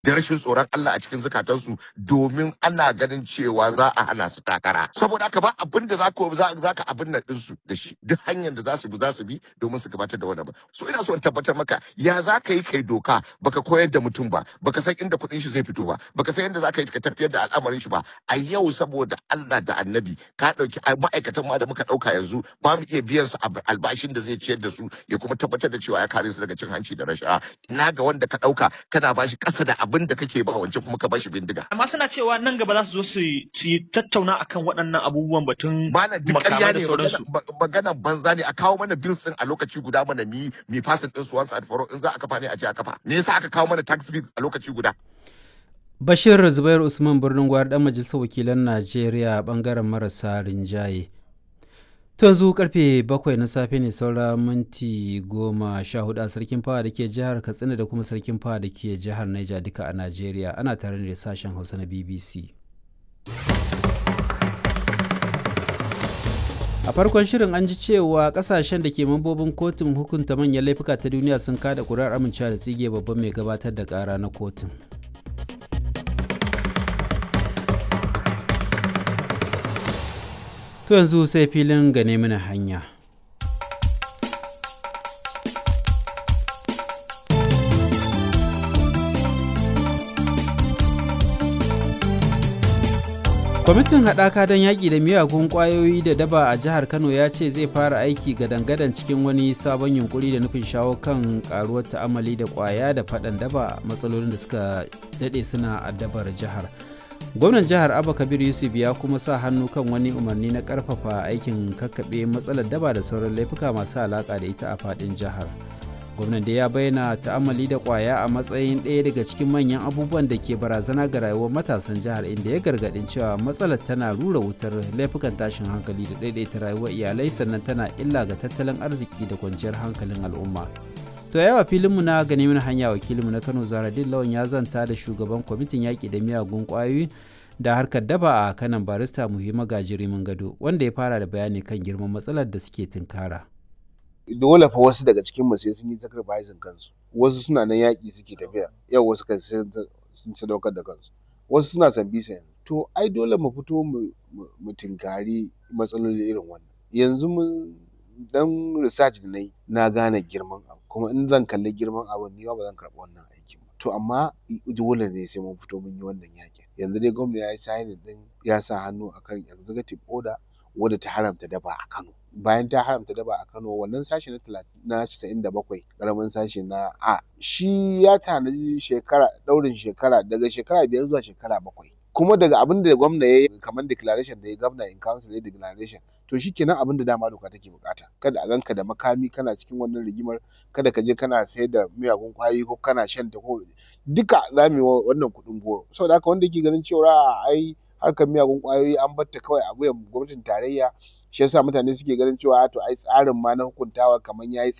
da rashin tsoron Allah a cikin zukatansu domin ana ganin cewa za a hana su takara saboda haka ba abin da za ka za ka abin nan ɗinsu da shi duk hanyar da za su bi za su bi domin su gabatar da wannan ba so ina so in tabbatar maka ya za ka yi kai doka baka koyar da mutum ba baka san inda kuɗin shi zai fito ba baka san yadda za ka yi ka tafiyar da al'amarin shi ba a yau saboda Allah da annabi ka ɗauki ma'aikatan ma da muka ɗauka yanzu ba mu iya biyan su albashin da zai ciyar da su ya kuma tabbatar da cewa ya kare su daga cin hanci da rashawa ina ga wanda ka ɗauka kana bashi ƙasa da abin da kake ba wancan kuma ka bashi bindiga amma suna cewa nan gaba za su zo su yi tattauna akan waɗannan abubuwan batun mana duk ƙarya ne maganan banza ne a kawo mana bills din a lokaci guda mana mi mi fasin din su once and for all in za a kafa ne a ce a kafa me yasa aka kawo mana tax bills a lokaci guda Bashir Zubair Usman birnin gwar dan majalisar wakilan Najeriya bangaren marasa rinjaye. To yanzu karfe bakwai na safe ne saura minti goma sha hudu a sarkin fawa da ke jihar Katsina da kuma sarkin fawa da ke jihar Niger duka a Najeriya ana tare da sashen Hausa na BBC. A farkon shirin an ji cewa kasashen da ke mambobin kotun hukunta manyan laifuka ta duniya sun kada kuri'ar amincewa da tsige babban mai gabatar da kara na kotun. To yanzu sai filin gane mana hanya. kwamitin haɗaka don yaƙi da miyagun ƙwayoyi da daba a jihar kano ya ce zai fara aiki gadan-gadan cikin wani sabon yunkuri da nufin shawo kan ƙaruwar ta'amali da ƙwaya da faɗan daba matsalolin da suka daɗe suna addabar jihar gwamnan jihar abba kabir yusuf ya kuma sa hannu kan wani umarni na ƙarfafa aikin kakkaɓe matsalar daba da sauran laifuka masu alaƙa da ita a faɗin jihar gwamnan da ya bayyana ta'amali da kwaya a matsayin ɗaya daga cikin manyan abubuwan da ke barazana ga rayuwar matasan jihar inda ya gargaɗin cewa matsalar tana rura wutar laifukan tashin hankali da ɗaiɗaita rayuwar iyalai sannan tana illa ga tattalin arziki da kwanciyar hankalin al'umma to yawa filinmu na gani mana hanya wakilinmu na kano zaradin lawan ya zanta da shugaban kwamitin yaƙi da miyagun ƙwayoyi da harkar daba a kanan barista muhimma gajirimin gado wanda ya fara da bayani kan girman matsalar da suke tunkara. dole fa wasu daga cikin mu sai sun yi sacrificing kansu wasu suna nan yaƙi suke tafiya yau wasu kan sun sadaukar da kansu wasu suna san bisa yanzu to ai dole mu fito mu tinkari matsaloli irin wannan yanzu mun dan research da nayi na gane girman abu kuma in zan kalli girman abu ni ba zan karɓi wannan aikin ba to amma dole ne sai mun fito mun yi wannan yaƙin yanzu dai gwamnati ya yi signing din ya sa hannu akan executive order wadda ta haramta daba a Kano bayan ta haramta daba a Kano wannan sashi na na casa'in da bakwai ƙaramin sashi na A shi ya tanaji shekara ɗaurin shekara daga shekara biyar zuwa shekara bakwai kuma daga abin da gwamna ya yi kamar declaration da ya gwamna in council ya declaration to shi kenan abin da dama doka take bukata kada a ganka da makami kana cikin wannan rigimar kada ka je kana sayar da miyagun kwayoyi ko kana shan ta ko duka za mu yi wannan kuɗin goro saboda haka wanda yake ganin cewa ai harkar miyagun kwayoyi an batta kawai a wuyan gwamnatin tarayya shi yasa mutane suke ganin cewa to ai tsarin ma na hukuntawa kamar yayi